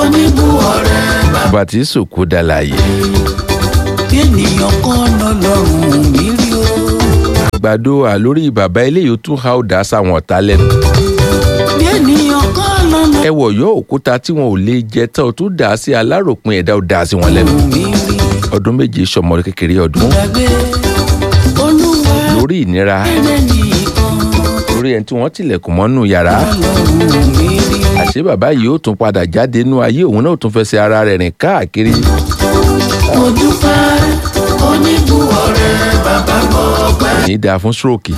oníbù ọ̀rẹ́ bàbá bàbá tí sòkò dàlàyé ènìyàn kan lọ́lọ́run mi rí o. àgbàdo àlórí bàbá eléyìí ó tún ha ó dá sáwọn ọ̀tá lẹ́nu bí ènìyàn kan lọ́lọ́run ẹ wọ̀ yọ òkúta tí wọn ò lè jẹ tán ó tún dà á sí aláròpin ẹ̀dá ó dà á sí wọn lẹ́nu mi rí ọdún méje sọmọ kékeré ọdún gbàgbé olúwa lórí ìnira ẹnìkan lórí ẹni tí wọ́n tilẹ̀kùn mọ́nú yàrá lọ́lọ́run mi rí o. àṣé bàbá yìí ó tún padà jáde nínú ayé òun náà ó tún fẹsẹ̀ ara rẹ̀ rìn káàkiri mo dúpẹ́ oníbù ọ̀rẹ́ bàbá mọ́ ọpẹ́. kò ní í dáa fún stroke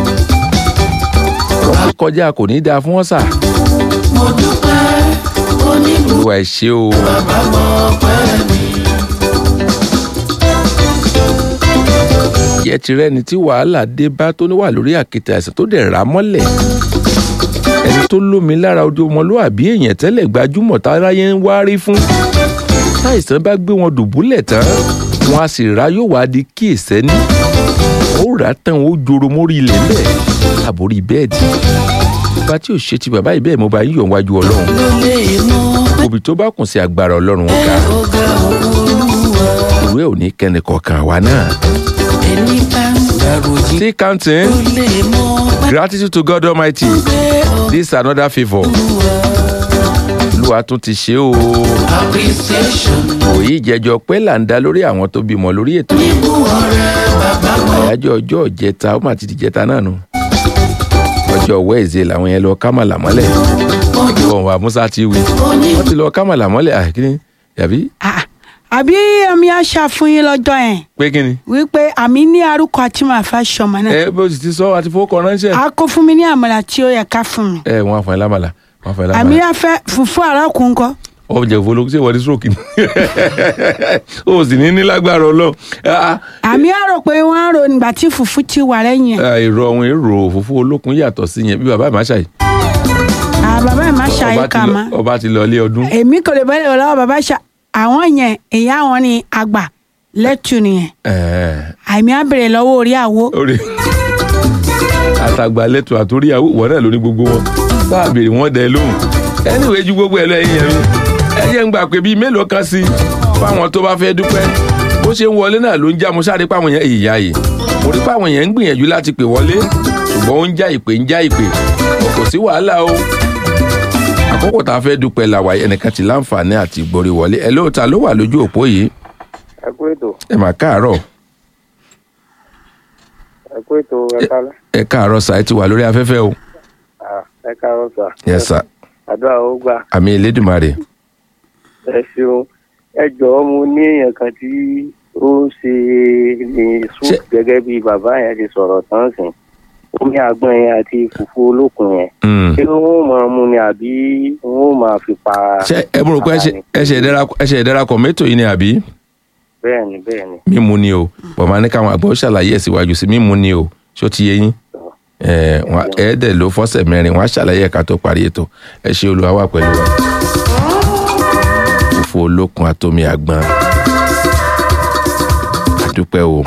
ọ̀pọ̀ kọjá kò ní í dáa fún ọ̀sà mo dúpẹ́ oníbù olúwa ẹ ṣé o bàbá mọ́ ọpẹ́ mi. yẹ tirẹ̀ ni tí wàhálà dé bá tó ní wà lórí àkìtà àìsàn tó dẹ̀ rà á mọ́lẹ̀ ẹni tó lómi lára ojú ọmọlúwàbí èèyàn tẹ́lẹ̀ gbajúmọ̀ táráyé ń wárí fún táìsàn bá gbé wọn dùbúlẹ̀ tán wọn a sì rà yóò wá di kí èsẹ́ni ó rà á tán ó joro mórí ilẹ̀ ńlẹ̀ àbórí bẹ́ẹ̀dì bá tí ò ṣe ti bàbá yìí bẹ́ẹ̀ mo bá yíyọ̀ wájú ọlọ́run ló lè mọ òbí tó bá kùn sí agbára ọlọ́run ó ga ọ̀gá olúwa ìwé ò ní kẹ́ni kọ̀ọ̀kan wa náà. ẹni bá ń gbàròjì still counting ló lè mọ gratitude to God Almighty pé this another favour olúwa olúwa tún ti ṣe o appreciation òyì ìjẹjọ pé là ń dá lórí àwọn tó bímọ lórí ètò yìí oníbù ọ̀rẹ́ bàbá mọ́ àyájọ́ ọjọ́ ìjẹta ó mà ti di ìjẹta náà nù ọjọ́ wẹ́ẹ̀zẹ̀ làwọn yẹn lọ kámàlà mọ́lẹ̀ ìwọ̀n wa musa ti wí wọ́n ti lọ kámàlà mọ́lẹ̀ àkíní yàbí Ah, àbí ẹ̀mí àṣà fún yín lọ́jọ́ yẹn pé kíni wípé àmì ní arúkọ àti màá fẹ́ sọmọ náà ẹ bó ti sọ àti fowó kọ ránṣẹ́ a kó fún mi ní àmàlà tí ó yẹ ká fún mi ẹ wọn àfọyín lámàlà wọn àfọyín àmì lámàlà àfẹ fùfú àràkùn kọ ọjà ìfowó ṣé wọ́n ní stroke ni o sì ní ní lágbára ọlọ́run Ah, àmì àrò pé wọ́n á rò nígbà tí fùfú ti wà lẹ́yìn ẹ̀ ah, èrò ọ̀hún èrò òfófó olókun yàtọ̀ sí yẹn bí bàbá ìmáṣà yìí Ah, bàbá ẹ̀ má ọba ṣàyè ti kà lọ- má ọba ti lọ ilé ọdún èmi kò lè bẹ́ẹ̀ lọ́wọ́ bàbá ṣá àwọn yẹn ìyá wọn ni àgbà lẹ́tù nìyẹn Ẹ̀ẹ́, àmì àbèrè lọ́wọ́ orí àwo orí àtàgbà lẹ́tọ̀ àtòríyàwó wọ́n náà ló ní gbogbo wọn bá a béèrè wọn dẹ lóhùn anyway ju gbogbo ẹ̀ lọ ẹ̀yìn ẹ̀mí ẹ jẹ́ ń gbà pé bíi mélòó kan sí fáwọn tó bá fẹ́ dúpẹ́ bó ṣe ń wọlé náà ló ń já mo sáré páwọn yẹn ìyá yìí mo rí páwọn yẹn ń gbìyànjú láti pè wọlé ṣùgbọ́n ó ń já ìpè ń já ìpè kò sí wàhálà o àkókò tá a fẹ́ dúpẹ́ làwà ẹnìkan ti láǹfààní àti ìgbòrí wọlé ẹ lóòótá ló wà lójú òpó yìí ẹ kú ètò ẹ mà káàárọ̀ ẹ kú ètò ẹ kálẹ́ ẹ káàárọ̀ sà ẹ ti wà lórí afẹ́fẹ́ o Ah, ẹ káàárọ̀ sà yes sir àdúrà ó gbà àmì Elédùmarè ẹ ṣeun ẹ jọ̀ọ́ mo ní èèyàn kan tí ó ń ṣe ní Ṣé- soup gẹ́gẹ́ bí bàbá yẹn ti sọ̀rọ̀ tán sìn omi àgbọn yẹn àti fùfú olókun yẹn Mm. ṣé wọn ò máa mú ni àbí wọn ò máa fi pa ṣé ẹ mú rò pé ẹ ṣe- ẹ ṣe ìdẹ́ra- ẹ ṣe ìdẹ́rakọ̀ mẹ́tò yìí ni àbí bẹ́ẹ̀ ni bẹ́ẹ̀ ni mímu ni o bọ̀mọ̀ ní káwọn àgbọ̀ ṣàlàyé ẹ̀ síwájú sí mímu ni o ṣó ti yé yín ẹ wọn ẹ dẹ̀ ló fọ́sẹ̀ mẹ́rin wọn á ṣàlàyé ẹ̀ka tó parí ètò ẹ ṣe olúwa wà pẹ̀lú wa. fòfò olókun àtomi àgbọn àdúpẹ́ o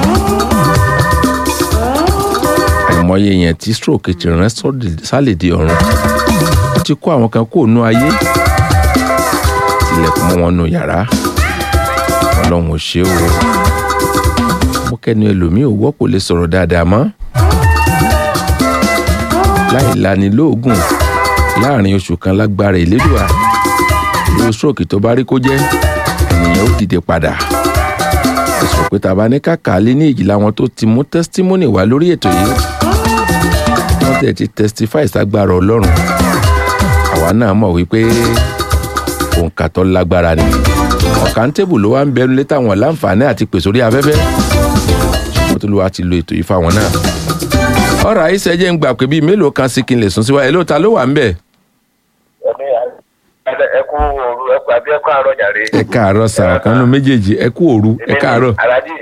àìmọye yẹn tí stroke ti rán sọ́ọ̀dì- sálèdè ọ̀run wọ́n ti kó àwọn kan kó nú ayé tilẹ̀kùn mọ́ wọn nù yàrá ọlọ́run ò ṣe o mo kẹ́ni ẹlòmíì ò wọ́pọ̀ lè sọ̀rọ̀ dáadáa mọ́ láì lani lóògùn láàrin oṣù kan lágbára ìlédùá irú stroke tó bá rí kó jẹ́ ènìyàn ó dìde padà ẹ̀sùn pé tàbá ní kàkà lé ní ìjìlá wọn tó ti mú testimony wá lórí ètò yìí wọ́n tẹ̀ ti testify ságbára ọlọ́run àwa náà mọ̀ wípé òǹkà tó lágbára ni ọ̀kántébù ló wá ń bẹnu létà wọn láǹfààní àti pèsè orí afẹ́fẹ́ ṣùgbọ́n tó ló wá ti lo ètò yìí fáwọn náà. ọ̀rọ̀ àyíṣẹ́ jẹ́ ń gbà pé bíi mélòó kan sí kí n lè sún síwájú ẹ̀ lóòótá ló wà ń bẹ̀. ẹ kú òru ẹ kú àbí ẹ kú àárọ̀ jàre. ẹ káàárọ̀ sàrà kan nínú méjèèjì ẹ kú òru ẹ káàárọ̀ alájì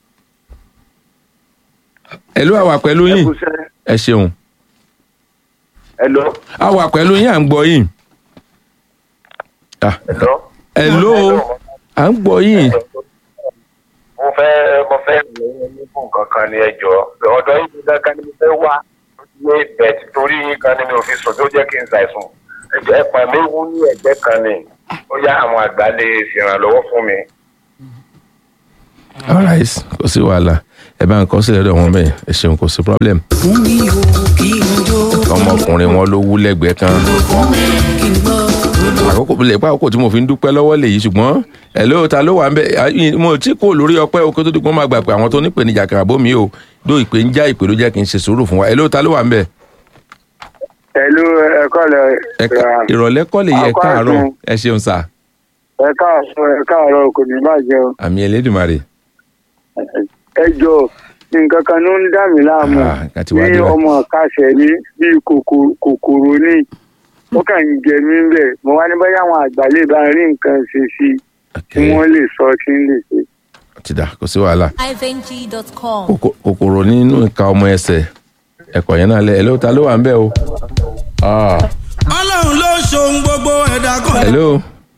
ẹ ló wà pẹ̀lú ẹ yín kú sẹ́ ẹ ṣeun ẹ lọ a wà pẹ̀lú yín à ń gbọ́ yín Ah, ẹ lọ. ẹ ló à ń gbọ́ yín mo fẹ́ mo fẹ́ lóyún ní fún kankan ní ẹjọ́ ọ̀dọ̀ yìí kankan ni mo fẹ́ wá ní bẹ̀t torí yín kan ni mi ò fi sùn tó jẹ́ kí n ṣàìsùn ẹjọ́ ẹ̀pà mi wú ní ẹ̀gbẹ́ kan ni ó yá àwọn àgbà lè ṣèrànlọ́wọ́ fún mi. alright kò sí wàhálà ẹ bá ń kọ́ sílẹ̀ lọ́dọ̀ wọn bẹ́ẹ̀ ẹ ṣeun kò sí problem fún mi o kí n jó ọmọkùnrin wọn ló wú lẹ́gbẹ̀ẹ́ kan fún mi kí n gbọ́ odò àkókò lè pa àkókò tí mo fi ń dúpẹ́ lọ́wọ́ lèyí ṣùgbọ́n ẹ̀ ló ta ló wà ń bẹ̀ à- mo tí kò lórí ọpẹ́ o kó tó di pé wọ́n máa gbà pé àwọn tó ní ìpèníjà kan àbó mi o dó ìpè ń já ìpè ló jẹ́ kí n ṣe sùúrù fún wa ẹ̀ ló ta ló wà ń bẹ̀ pẹ̀lú ẹ̀kọ́ lẹ ẹ̀ka ìrọ̀lẹ́ kọ́ lè yẹ Àkọ́ káàárọ̀ àtún. ẹ ṣeun sà ẹ̀ka àṣọ ẹ̀ka àárọ̀ kò ní bàjẹ́ o. àmì ẹlẹ́dùnmarè ẹ jọ nǹkan kan ló ń dà mí láàmú Ah, nǹkan ti wá ní dé báyìí. ọmọ kásẹ̀ ní bíi kòkò- kòkòrò ní ó kàn ń jẹ mí bẹ́ẹ̀ mo wá ní báyà àwọn àgbà lè bá rí nǹkan ṣe sí i tí Okay, wọ́n lè sọ tí ń lè ṣe. ti dà kò sí wàhálà ivng.com. Kòkò- kòkòrò nínú ìka ọmọ ẹsẹ̀ ẹ̀kọ́ yẹn náà lẹ̀ ẹ̀ ló ta ló wà ń bẹ̀ o Ah, ọlọ́run ló ṣohun gbogbo ẹ̀dá kan. hello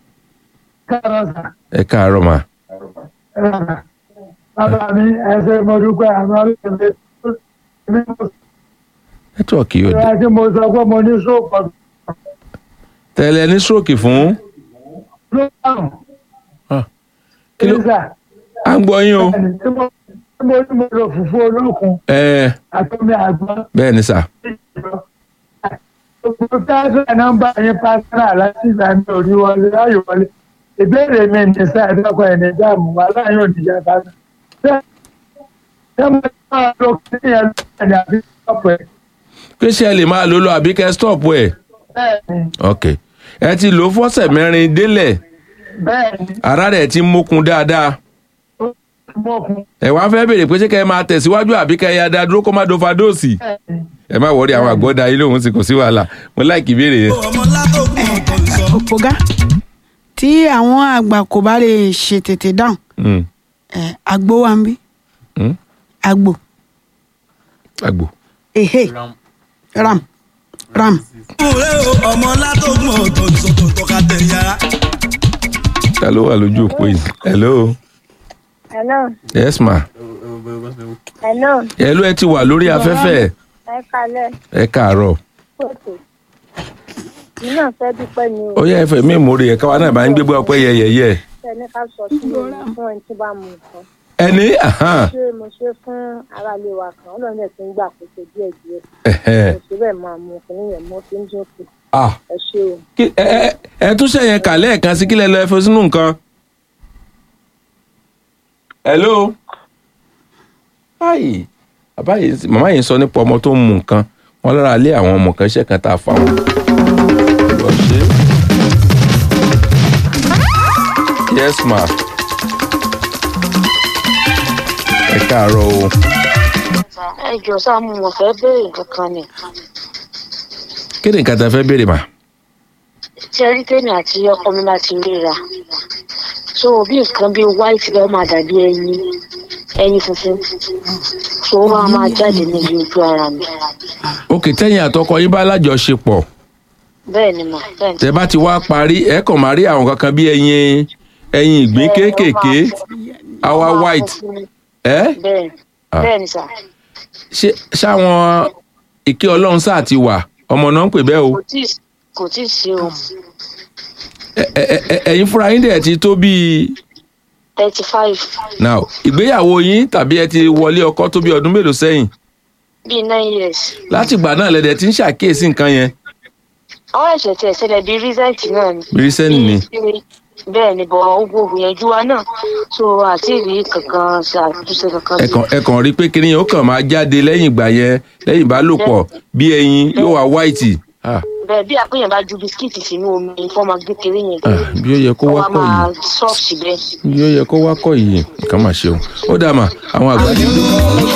ẹ káàárọ̀ mà bàbá mi ẹsẹ̀ mo dúpẹ́ àmọ́ ọlọ́run mi nẹ́tíwọ̀kì yóò dé ìrora tí mo sọ pé mo ní sóòpọ̀ tẹ́lẹ̀ ní stroke fún ló dàrún Ah, kí ló kílísà à ń gbọ́ yín o ẹni tí mo tí mo ní mo lò fùfú olókun ẹ àtọ́mi àgbọn bẹ́ẹ̀ ni sà gbogbo táàsì nọ́mbà yín pásítà láti ìgbà mi ò rí wọlé láyò wọlé ìbéèrè mi ní sá ẹ̀dọ́kọ ẹ̀ní dáàmú wà láyò òdìjà sáà ṣé mo ní máa lo kí ni ẹ lọ́wọ́ ẹ̀ àbí ọ̀pọ̀ ẹ̀ pé ṣé ẹ lè máa lò lọ àbí kẹ́ stop ẹ̀ bẹ́ẹ̀ ni ok ẹ ti lò ó fọ́sẹ̀ mẹ́rin délẹ̀ bẹ́ẹ̀ ni ara rẹ̀ ti mókun dáadáa ó ti mọ́kun ẹ wá fẹ́ béèrè pé ṣé kẹ́ ẹ máa tẹ̀síwájú àbí kẹ́ ẹ yá dá dúró kó má do fadóòsì bẹ́ẹ̀ ni. ẹ má wọrí àwọn àgbọ̀dá yìí lòun sì kò sí wàhálà mo láìkì ìbéèrè yẹn. ọmọ látòkùn ọkọ̀ ìsọ. òpógá tí àwọn àgbà kò bá lè ṣe tètè dáhùn Mm, ẹ àgbo wa ń bí mm, àgbo àgbò ehe ram ram kúrẹ́ o ọmọ látòkùn ọkọ̀ ìsọ tó tọ́ka tẹ̀ yàrá. ta ló wà lójú òpó yìí hello Hello, yes ma hello, hello ẹ ti wà lórí afẹ́fẹ́ ẹ kalẹ̀ ẹ káàárọ̀ kóòtù. Mi náà fẹ́ dúpẹ́ ni ó o. yẹ ẹfẹ mi ìmúre ẹ̀ka wa náà bá ń gbégbé ọpẹ́ yẹyẹyẹ Ṣẹ́ni ká sọ sí mi fún ẹni tí bá mu nǹkan. ẹni ahan, Ṣé mo ṣe fún aráalé wa kan? Ọlọ́run ẹ̀ ti ń gbà kóso díẹ̀ díẹ̀. ẹhẹ́, Mo ṣe bẹ́ẹ̀ máa mu kìnní yẹn mo fi ń jókòó. ah, Ẹ ṣé o. kí- ẹ ẹ- ẹ tún ṣẹ̀yẹn kà lẹ́ẹ̀kan sí kílẹ̀ lọ ẹ fọ sínú nǹkan. hello. báyìí bàbá yìí ń- màmá yìí ń sọ nípa ọmọ tó ń mu nǹkan wọn lára lé àwọn ọmọ kan iṣẹ́ kan tá a fà wọ́n. lọ ṣe. yes ma. ẹ káàárọ̀ o. Ẹ jọ sáà mo mọ̀ fẹ́ béèrè nǹkan kan ni. kí ni nǹkan tá a fẹ́ béèrè mà. Ṣé rí tèmi àti ọkọ mi láti ríra? So bí nǹkan bíi white bẹ́ẹ̀ máa dàbí ẹyin ẹyin funfun. So ó máa máa jáde níbi ojú ara mi. òkè tẹ́yìn àtọkọ yín bá lájọṣepọ̀ Bẹ́ẹ̀ ni mà bẹ́ẹ̀ ni. tẹ bá ti wá parí ẹ kàn máa rí àwọn kankan bí ẹyin ẹyin ìgbín kéékèèké awa white ẹ bẹ́ẹ̀ Ah. bẹ́ẹ̀ ni sà ṣé ṣáwọn ìké ọlọ́run sáà ti wà ọmọ náà ń pè bẹ́ẹ̀ o kò tí ì- kò tí ì sí o Ẹ- ẹ- ẹ- ẹ̀yin fúnra yín dẹ̀ ti tó bíi thirty five now ìgbéyàwó yín tàbí ẹ ti wọlé ọkọ tó bí ọdún mélòó sẹ́yìn bíi nine years láti ìgbà náà lẹ́dẹ̀ tí ń ṣàkíyèsí nǹkan yẹn àwọn ẹ̀ṣẹ̀ tí ẹ̀ṣẹ̀lẹ̀ bíi recent náà ni bí recent ni Bíi- bẹ́ẹ̀ ni bọ̀ ogun ògbìyànjú wa náà so àti ìrí kankan ṣàtúnṣe kankan ẹ sí kàn ẹ kàn rí pé kíní yẹn ó kàn máa jáde lẹ́yìn ìgbà yẹn lẹ́yìn ìbálòpọ̀ bí ẹyin yóò wá white ah bẹ́ẹ̀ bí àpéyàn bá ju bisikíìtì sínú omi fún ọmọ kékeré yẹn ah bí ó yẹ kó wá wọ́n á pọ̀ yìí. máa soft bẹ́ẹ̀ bí ó yẹ kó wá kọ yìí nǹkan máa ṣe o ó dà mà àwọn àgbà ti dé.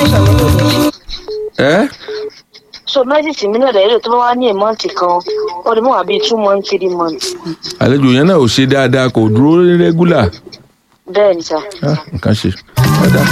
ẹ so mẹ́sìsì mi náà lẹ́yìn tó bá wá ní èmọ́ǹtì kan ó lè mú wá bíi two months three months àlejò yẹn náà ò ṣe dáadáa kò dúró rẹ́gúlà bẹ́ẹ̀ ni sà. Ah, nǹkan ṣe ó dà.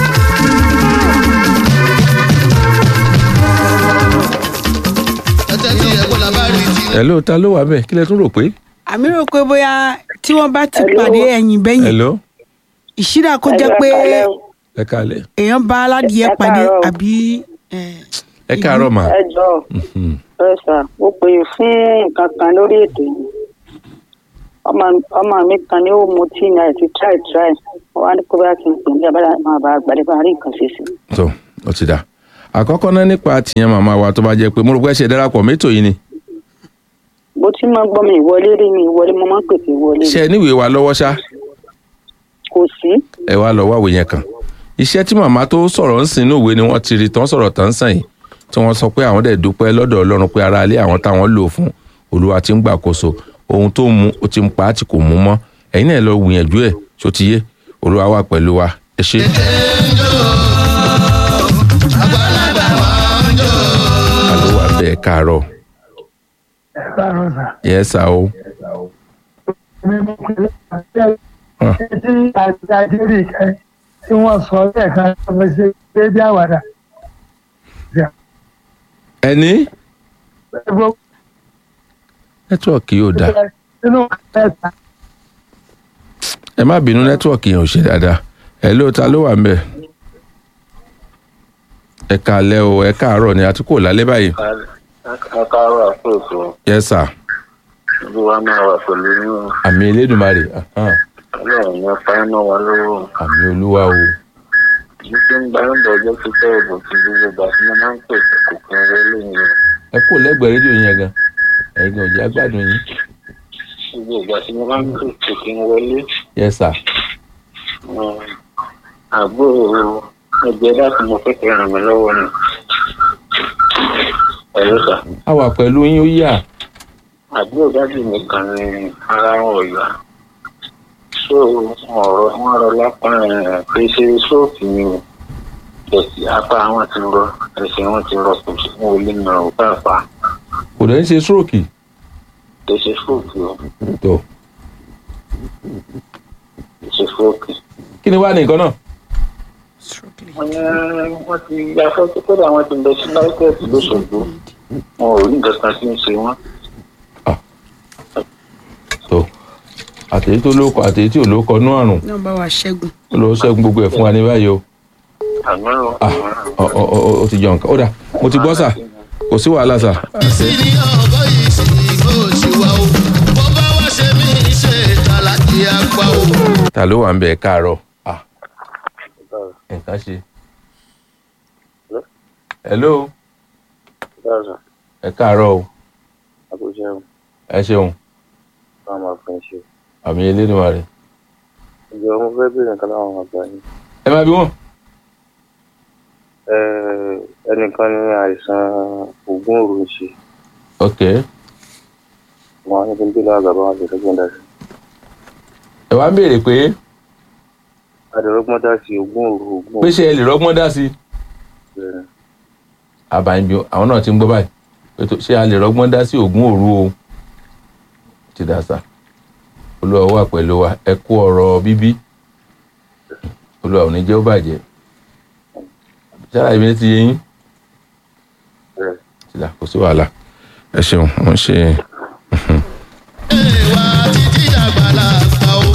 hello ta ló wà bẹ́ẹ̀ kí lẹ tún rò pé. àmì rò pé bóyá tí wọ́n bá ti pàdé ẹ̀yìn bẹ́yìn hello ìṣíra kó jẹ́ pé ẹ káalẹ́ èèyàn bá aládìyẹ Ẹ pàdé káàárọ̀. àbí ẹ, ẹ káàárọ̀ mà. ẹ jọ Mhm. ẹ sà mo pè é fún nǹkan kan lórí ètò yìí ọmọ ọmọ mi kan ni ó mu tí ní àìsí try try wọn wá ní kó bá ti ń pè ní abala máa bá àgbàdo bá rí nǹkan ṣe sí. tó ó ti dà àkọ́kọ́ náà nípa tìyẹn màmá wa tó bá jẹ́ pé mo rò pé ẹ ṣe darapọ̀ mẹ́tò yìí ni bó ti máa gbọ́ mi ìwọlé rí mi ìwọlé mo máa ń pèsè ìwọlé ṣe ẹ níwèé wa lọ́wọ́ ṣá kò sí ẹ wá lọ wáwèé yẹn kan iṣẹ́ tí màmá tó sọ̀rọ̀ ń sìn inú ìwé ni wọ́n ti rí tán sọ̀rọ̀ tán sàn yìí tí wọ́n sọ pé àwọn dẹ̀ dúpẹ́ lọ́dọ̀ ọlọ́run pé ara ilé àwọn táwọn lò fún olúwa ti ń gbàkóso ohun tó mú ó ti ń pa á tí kò mú mọ́ ẹ̀yin náà lọ gbìyànjú ẹ̀ tó ti yé olúwa wà pẹ̀lú wa ẹ ṣé. àló wà bẹ́ẹ̀ káàárọ̀ ẹ káàárọ̀ sà. yẹ sá o mi mú pé àti tí àti àdéhùn kẹ tí wọ́n sọ lẹ́ẹ̀kan tó fi ṣe déédéé àwàdà. ẹni nẹ́tíwọ̀kì yóò dáa nínú kẹta ẹ má bínú nẹ́tíwọ̀kì yẹn ò ṣe dáadáa ẹ ló ta ló wà ń bẹ̀ ẹ káalẹ́ o ẹ káàárọ̀ ni àti kò lálẹ́ báyìí akáwà fòfò yẹ sà olúwa máa wà pẹ̀lú yín o. àmì elédùnmarè ahán, ọlọ́run yẹn fáínà wa lọ́wọ́ àmì olúwa o ní tí ń gba ẹ̀ńdọ̀ ọjọ́ tó tẹ́ ẹ̀bùn ti gbogbo ìgbà tí mo máa ń pè kò kan rẹ lóyún o. ẹ kò lẹ́gbẹ̀ẹ́ rédíò yẹn gan ẹ̀yin gan òjì agbádùn yín gbogbo ìgbà tí mo máa ń pè kò kí n wọlé. yẹ sà um, àgbo ẹgbẹ́ dákun mo fẹ́ kẹ́ ràn mí lọ́wọ́ ni. ẹ̀rọ sà a wà pẹ̀lú yín ó yà àbúrò dájú mi kan ní ara wọn ọ̀yà so ọ̀rọ̀ wọn rọ lápá ẹ̀ pé ṣe sóòtù ni o ẹ̀sì apá wọn ti rọ ẹsẹ̀ wọn ti rọ kò sí wọn ò lè nà ó pàápàá kò dẹ̀ ń ṣe stroke kò ṣe sóòtù o tó kò ṣe sóòtù. kí ni wàá ní nǹkan náà wọ́n ní wọ́n ti ya fọ́tò kódà wọ́n ti lọ sí láìpẹ́ẹ̀tì lóṣogbo wọn ò rí nǹkan kan tí ń ṣe wọ́n. tó àtẹ̀yí tó lóko àtẹ̀yí tí ò lóko nú àrùn náà bá wa ṣẹ́gun. ó lọ ṣẹ́gun gbogbo ẹ̀ fún wa ní báyìí o àmọ́ ah ọ ọ ọ ó ti jọ nǹkan ó dà mo ti gbọ́ sà kò sí wàhálà sà sírí ọgọ́ yìí sì kó ṣe wá o bó bá wá ṣe mí ṣe tàlàkì àgbà o. ta ló wà ń bẹ̀ káàárọ̀ ah nǹkan ṣe hello ẹ káàárọ̀ o àbújá ẹ ṣeun bá máa fún ẹ ṣe. àmì elédùnmarè ìjọ mo fẹ́ bèèrè nǹkan láwọn àgbà yìí. ẹ má bí wọn ẹnìkan ní àìsàn ògùn òru ń ṣe ok wọn ní kí n délé àgbà bá wọn ṣe lọ́gbọ̀n dá sí. ẹ wá ń béèrè pé adẹ̀rọ̀gbọ́n dá sí ògùn òru ògùn pé ṣe ẹ lè rọ́gbọ́n dá sí i òru. àbáyébí àwọn náà ti ń gbọ́ báyìí pé tó- ṣé a lè rọ́gbọ́n dá sí ògùn òru o ti dà sá olúwa wà pẹ̀lú wa ẹ kú ọ̀rọ̀ bíbí olúwa ò ní jẹ́ ó bàjẹ́ sára ìbí ti yé yín ti dà kò sí wàhálà ẹ ṣeun mo ń ṣe. ìwà títí dàgbàlá àgbà o.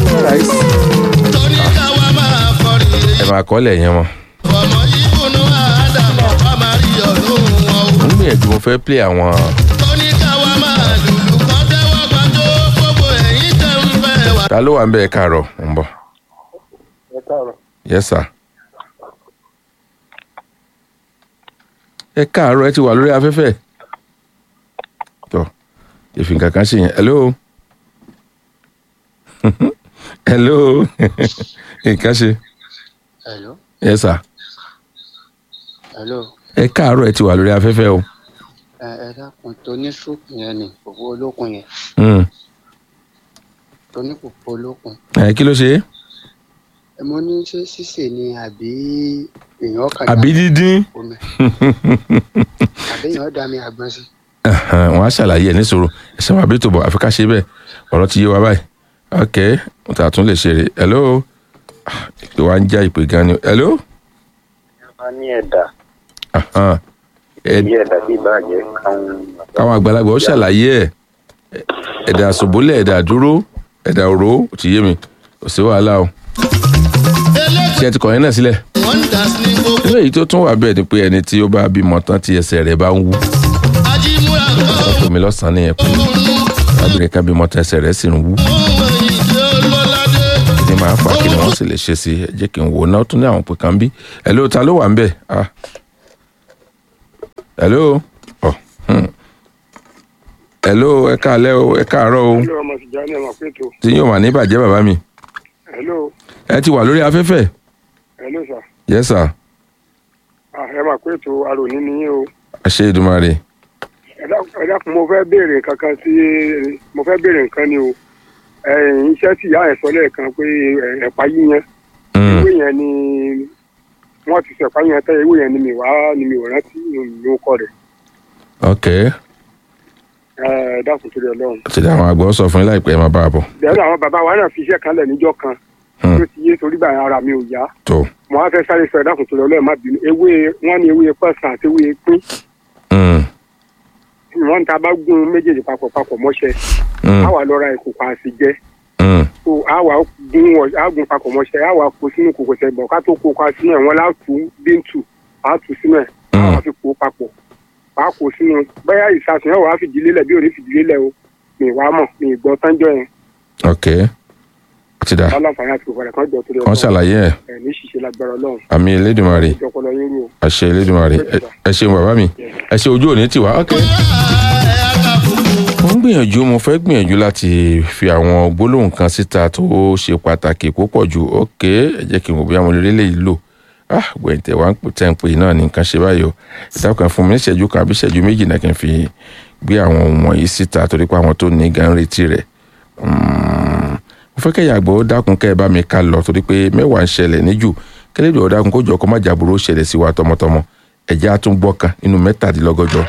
tóní káwa máa kọrin èyí ẹ máa kọ́lẹ̀ yẹn wọn. ọmọ ìbùnú àdàmọ̀ bá máa rí ọdún wọn o. mo ń gbìyànjú mo fẹ́ play àwọn tóní káwa máa lùlù kan tẹ́wọ́ gbàjọ́ gbogbo ẹ̀yìn tẹ̀ ń fẹ́ wá. ta ló wà ń bẹ̀ ẹ káàárọ̀ ń bọ̀ ẹ káàárọ̀ yes sir. ẹ káàárọ̀ ẹ ti wà lórí afẹ́fẹ́ tọ ìfì kankan ṣe yẹn hello hello nǹkan ṣe hello yes sir. hello ẹ káàárọ̀ ẹ ti wà lórí afẹ́fẹ́ o ẹ ẹ dákun tó ní sùúrù yẹn ni òwò olókun yẹn Hmm. tó ní kòkó olókun ẹ kí ló ṣe é ẹ mo ní ṣé ṣíṣe ni àbí èèyàn kàn àbí dídín omi àbí èèyàn dá mi àgbọn sí. Ẹhàn, wọn á ṣàlàyé ẹ níṣòro ẹsẹ wàá bí tó bọ àfi ká ṣe bẹ́ẹ̀ ọ̀rọ̀ ti yé wa báyìí ok mo tà tún lè ṣe rè hello Ah, ìpè wa ń já ìpè gan ni hello a ní ẹ̀dà Ahàn. Ẹ- bí ẹ̀dà bí ìbàjẹ́ káwọn káwọn àgbàlagbà ó ṣàlàyé ẹ ẹ̀dà àṣòbólẹ̀ ẹ̀dà dúró ẹ̀dà òró ó ti yé mi kò sí wàhálà o ṣé ẹ ti kọ̀ yẹn náà sílẹ̀ wonders ní gbogbo nínú èyí tó tún wà bẹ́ẹ̀ ni pé ẹni tí ó bá bímọ tán tí ẹsẹ̀ rẹ̀ bá ń wú ajímúra kan omi lọ́sàn-án nìyẹn pé òun arábìnrin kan bímọ tẹsẹ̀ rẹ̀ sì ń wú ní máa fà kí ni wọ́n sì lè ṣe sí ẹ jẹ́ kí n wò ó náà tún ní àwọn pè kan bí hello ta ló wà ń bẹ̀ ah hello oh. hmm. hello ẹ káalẹ́ o ẹ káàárọ̀ o hello ọmọ tìjà ní ọmọ pẹ̀tọ́ tí yóò wà ní ìbàjẹ́ bàbá mi hello ẹ ti wà lórí afẹ́fẹ́ hello sir yes sir ah ẹ máa pẹ̀tọ́ aròní ni yín o àṣẹ ìdùmarè ẹ dákun- ẹ dákun mo fẹ́ béèrè kankan sí mo fẹ́ béèrè nǹkan ni o ẹ̀yìn iṣẹ́ tí ìyá ẹ̀ sọ lẹ́ẹ̀kan pé ẹ̀, ẹ̀pà yíyan Mm. ewé yẹn ni wọ́n ti sọ ẹ̀pà yíyan tẹ́ ewé yẹn ni mi wá ni mi ò rántí ní orúkọ rẹ̀ ok ẹ dákun torí ọlọ́run. ti dá àwọn àgbọ̀ sọ fún yín láìpẹ́ ẹ máa bá a bọ̀ bẹ́ẹ̀ àwọn bàbá wa náà fi iṣẹ́ kan lẹ̀ níjọ́ kan Hmm. tó ti yé torí báyìí ara mi ò yá tó mo wá fẹ́ sáré sọ ẹ dákun torí ọlọ́run má bínú ewé wọ́n ní ewé pẹ̀sán àti ewé pín Mm. wọ́n ń ta bá gún méjèèjì papọ̀ papọ̀ mọ́ṣẹ́ Mm. á wà lọ ra ìkòkò àsìjẹ́ Mm. so á wà gún ọ- á gún papọ̀ mọ́ṣẹ́ á wà kó sínú kòkò tẹ̀ bọ̀ ká tó kó pa sínú ẹ̀ wọ́n lá tù bíntù á tù sínú ẹ̀ á wà fi kó papọ̀ á kó sínú bẹ́ẹ̀ ìsàsùn ẹ̀ wà á fìdí lélẹ̀ bí ò ní fìdí lélẹ̀ o mi ì wá mọ̀ mi ì gbọ́ tánjọ́ yẹn ok ti dá aláǹfààní àti òfòrẹ̀ kan jọ torí wọ́n ṣàlàyé ẹ̀ ẹ̀ ní ṣiṣẹ́ lágbára ọlọ́run àmì elédùnmarè ìjọpọlọ yín rú o. àṣẹ elédùnmarè Ẹ- ẹ ṣeun bàbá mi ẹ ṣe ojú òní tiwa ok. mo ń gbìyànjú mo fẹ́ gbìyànjú láti fi àwọn gbólóhùn kan síta tó ṣe pàtàkì púpọ̀ jù ok ẹ jẹ́ kí n wò bí àwọn olórí lè lò ah gbẹ̀ǹtẹ̀ wá ń pè tẹ́ ń pè náà ní nǹkan ṣe báyìí o ìdákan fún mi ní ìṣẹ́jú kan àbí ìṣẹ́jú méjì náà kí n fi gbé àwọn ohun wọ̀nyí síta torí pé àwọn tó ní gan ń retí rẹ̀ Mm, mo fẹ́ kẹ́yà àgbọ̀ ó dákun kẹ́ ẹ bá mi ká lọ torí pé mẹ́wàá ń ṣẹlẹ̀ níjù kẹ́lẹ́dọ̀ ó dákun kó jọ kó má jàbúrò ṣẹlẹ̀ sí wa tọmọtọmọ ẹ̀jẹ̀ á tún gbọ́ kan nínú mẹ́tàdínlọ́gọ́jọ.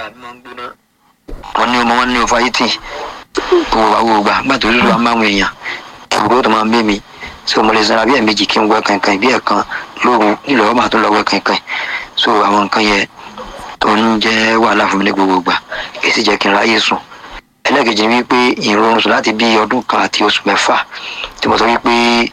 wọn ní ọmọ wọn ní ọfà yìí tì gbogbo wa gbogbo gbà gbà tó lórí wa máa ń èèyàn ìbúrò tó máa ń bẹ mi so mo lè sanra bí ẹ̀ẹ̀mejì kí n wẹ kankan bí ẹ̀ẹ̀kan lóru nílò ọmọ àtúntò lọ wẹ kankan so àwọn nǹkan yẹn tó ń jẹ́ wàhálà fún mi ní gbogbo gbà èyí sì jẹ́ kí n ráyè sùn ẹlẹ́ẹ̀kejì ni wípé ìrorun sùn láti bí ọdún kan àti oṣù mẹ́fà tí mo sọ wípé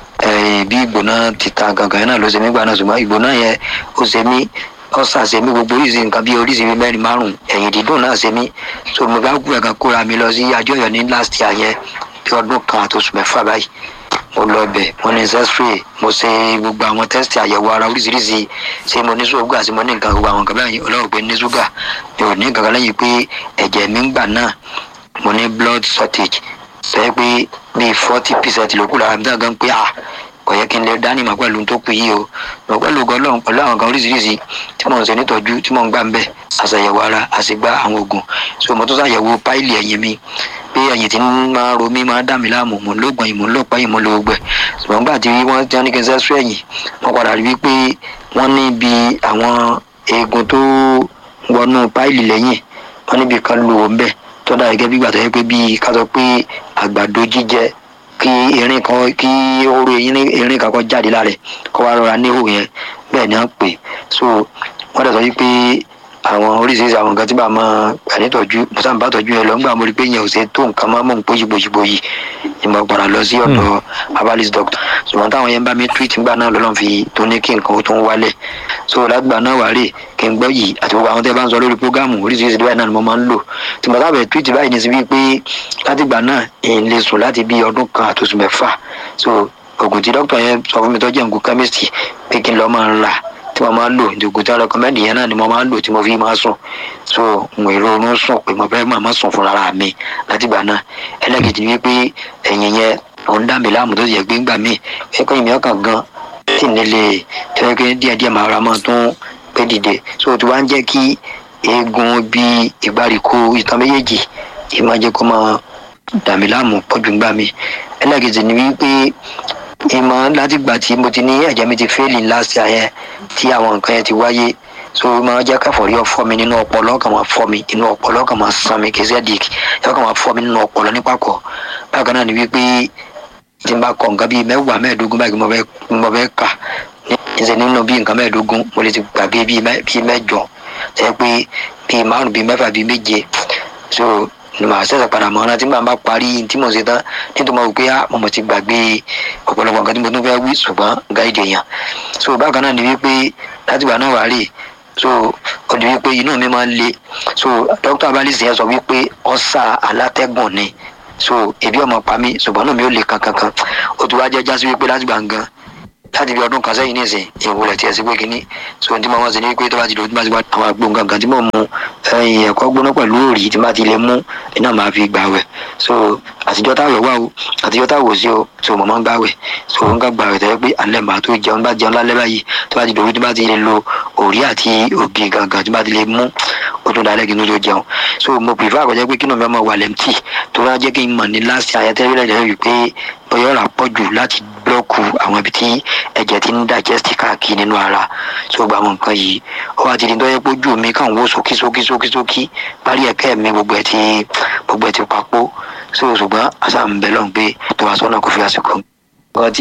eh, bí ìgbóná ti ta gangan yẹn náà ló ṣe mí gbà náà ṣùgbọ́n ìgbóná yẹn ó ṣe mí ọ̀sà ṣe mí gbogbo oríṣi nǹkan bí oríṣi bíi mẹ́rin márùn-ún ẹ̀yìn dídùn náà ṣe mí so mo bá kú ẹ̀kan kóra mi lọ sí àjọyọ̀ ní last year yẹn bí ọdún kan àti oṣù mẹ́fà báyìí mo lọ bẹ̀ mo ní ancestry mo ṣe gbogbo àwọn test àyẹ̀wò ara oríṣiríṣi ṣé mo ní ṣúgà ṣé mo ní nǹkan gbogbo àwọn nǹkan báyìí ọlọ́run pé ní ṣúgà mi ò ní nǹkan kan lẹ́yìn pé ẹ̀jẹ̀ mi ń gbà náà mo ní blood shortage sọ pé bíi forty percent ló kù lára mi dáa gan pé ah kò yẹ kí n lè dání màá pẹ̀lú tó kù yìí o mọ̀ pẹ̀lú ọgọ́lọ́run pẹ̀lú àwọn kan oríṣiríṣi tí mò ń ṣe nítọ́jú tí mò ń gbà ń bẹ̀ àṣàyẹ̀wò ara àṣegbá àwọn oògùn so mo tún ṣàyẹ̀wò páìlì ẹ̀yìn mi pé ẹ̀yìn tí ń máa ro mí máa dà mí láàmú mò ń lóògùn ẹ̀yìn mò ń lọ́pàá ẹ̀yìn mò ń lo gbẹ ṣùgbọ́n gbà tí wọ́n ti ní kí n sẹ́sú ẹ̀yìn wọ́n padà rí wípé wọ́n ní bí àwọn eegun tó wọnú páìlì lẹ́yìn wọ́n níbi kan lò ó ń bẹ̀ tó dà gẹ́gẹ́ bí gbàtọ́ yẹ pé bíi ká sọ pé àgbàdo jíjẹ kí erin kan kí oró erin kan kọ́ jáde lára ẹ̀ kó wá rọra níhò yẹn bẹ́ẹ̀ ni wọ́n pè so wọ́n dẹ̀ sọ wípé àwọn oríṣiríṣi àwọn nǹkan tí bá máa gbà nítọ́jú mo sábà bá tọ́jú yẹn lọ nígbà mo rí pé yẹn ò ṣe tó nǹkan máa mọ̀ ń pójìbòjìbòyì ni mo padà lọ sí ọ̀dọ̀ abalis doctor ṣùgbọ́n táwọn yẹn bá mi treat nígbà náà lọ́lọ́run fi tó ní kí nǹkan ó tó ń wálẹ̀ so látìgbà náà wà rè kí n gbọ́ yìí àti gbogbo àwọn tẹ́ bá ń sọ lórí prógámù oríṣiríṣi báyìí náà ni mo máa ń lò tí mo sábẹ̀ treat báyìí ní sí wípé látìgbà náà èyí lè sùn láti bí ọdún kan àtòsù mẹ́fà so oògùn tí dókítà yẹn sọ fún mi tó jẹ́ nǹkan chemistry pé kí n lọ́ọ́ máa ń rà tí mo máa ń lò ìdògùn tí wọn rẹkọmẹ́ndì yẹn náà ni mo máa ń lò tí mo fi máa sùn so mo èrò oorun sùn pé mo fẹ́ máa má sùn fúnra mi látìgbà náà ẹlẹ́gìdì ni wípé ẹ̀yìn yẹn òun dá mi láàmú tó yẹ gbé ńgbà míì ẹ̀kọ́ ìmí ọkàn gan tí nílé tẹ́lẹ̀ pé díẹ̀díẹ̀ máa ra máa tún pé dìde so tí wọ́n á jẹ́ kí eegun bí ìgbàríkó ìtàn méjèèjì ìmọ̀ jẹ́ kó máa dà mí láàmú pọ̀jù ńgbà míì ẹlẹ́gìdì ni wípé ìmọ̀ látìgbà tí mo ti ní ẹ̀jẹ̀ mi ti fẹ́ẹ̀lì last year yẹn tí àwọn nǹkan yẹn ti wáyé so máa jẹ́ káfọ̀rí ọ̀fọ́ mi nínú ọpọlọ kàn máa fọ́ mi inú ọpọlọ kàn máa sàn mi kìí sẹ́dík yọ kàn máa fọ́ mi nínú ọpọlọ nípàkọ́ bákan náà ni wípé tí n bá kọ nǹkan bíi mẹ́wàá mẹ́ẹ̀ẹ́dógún báyìí mo fẹ́ mo fẹ́ kà níṣẹ́ nínú bíi nǹkan mẹ́ẹ̀ẹ́dógún mo lè ti gbàgbé bíi mẹ́jọ ṣe pé bíi márùn bíi mẹ́fà bíi méje so màá ṣẹ̀ṣẹ̀ padà mọ́ ọ́nà tí màá bá parí tí mo ṣe tán nítorí mo rò pé mo mọ̀ ti gbàgbé ọ̀pọ̀lọpọ̀ nǹkan tí mo tún fẹ́ wí ṣùgbọ́n gáìdì èèyàn so bákan náà ni wípé látìgbà náà wà rè so ó di wípé inú mi máa ń le so dókítà abalisi yẹn sọ wípé ọ̀sà alátẹ́gùn ni so ebi ọmọ pa mí ṣùgbọ́n náà mi ò lè kankankan ó ti wá jẹ́ jásí wípé láti gbàngàn láti bí ọdún kan sẹ́yìn nísìn ìwòlẹ̀ tiẹ̀ sí pé kínní so ohun tí mo máa ń ṣe ni wípé tó bá ti dòwó tí bá ti wá àwọn àgbo nǹkan kan tí mo mu ẹyin ẹ̀kọ́ gbóná pẹ̀lú òrì tí bá ti lè mú iná máa fi gbà wẹ̀ so àtijọ́ táwẹ̀ wà o àtijọ́ táwọ̀ sí o so mo máa ń gbà wẹ̀ so n ká gbà wẹ̀ tẹ́lẹ̀ pé alẹ́ màá tó jẹun bá jẹun lálẹ́ báyìí tó bá ti dòwó tí bá ti lè lo òrì àti ògì gangan tí bá ti lè mú ó tún dalẹ́ kí n tó jẹun so mo prefer àkọ́jẹ́ pé kí ni mi ọmọ wà lẹ́mtì tó wá jẹ́ kí n mọ̀ ní last ayẹtẹ́rẹ́ lẹ́yìn wípé bóyá ọ̀rà pọ̀ jù láti blọ́ọ̀kù àwọn ibi tí ẹ̀jẹ̀ ti ń digest káàkiri nínú ara so gba àwọn nǹkan yìí ó wá ti di tó yẹ pé ojú mi kàn wó sókí sókí sókí sókí parí ẹ̀kẹ́ mi gbogbo ẹ̀ ti gbogbo ẹ̀ ti papò so ṣùgbọ́n àṣà ń bẹ lọ́n pé tó wá sọ́nà kò fi àsìkò